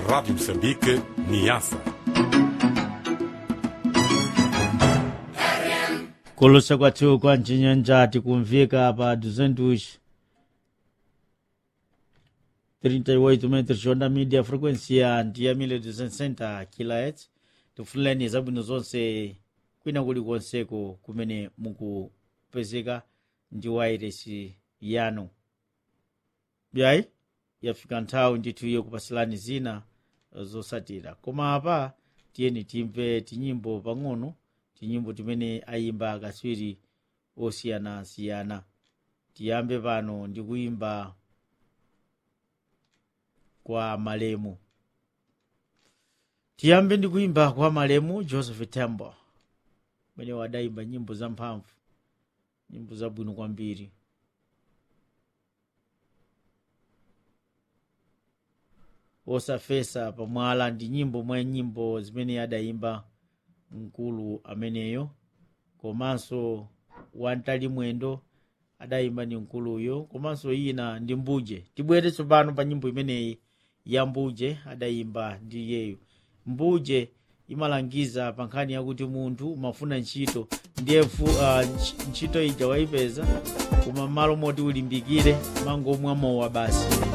Rádio Moçambique, Niassa. kulusa kwathu kwa mchinyanja tikumvika pa 200 38 metros onda media frequency ya ndiyamile 260 kilohertz tifuleni zabwino zonse kwina kulikonseko kumene mukupezeka ndi wairesi yanu byayi yafika nthawi ndithu iyo kupasilani zina zosatira koma apa tiyeni timve tinyimbo pang'ono tinyimbo timene ayimba akatswiri osiyanasiyana tiyambe pano ndi kuyimba kwa malemu tiyambe ndi kuyimba kwa malemu joseph tembo mene wadayimba nyimbo zamphamvu nyimbo zabwino kwambiri osafesa pamwala ndi nyimbo mwa nyimbo zimene adayimba mkulu ameneyo komanso wantali mwendo adayimba ndi mkuluyo komanso ina ndi mbuje tibwere tsopano pa nyimbo imeneyi ya mbuje adayimba ndi iyeyo mbuje imalangiza pa nkhani yakuti munthu umafuna ntchito ndiye fu- ah, ntch- ntchito ija wayipeza koma m'malo moti ulimbikire mangomwa mowa basi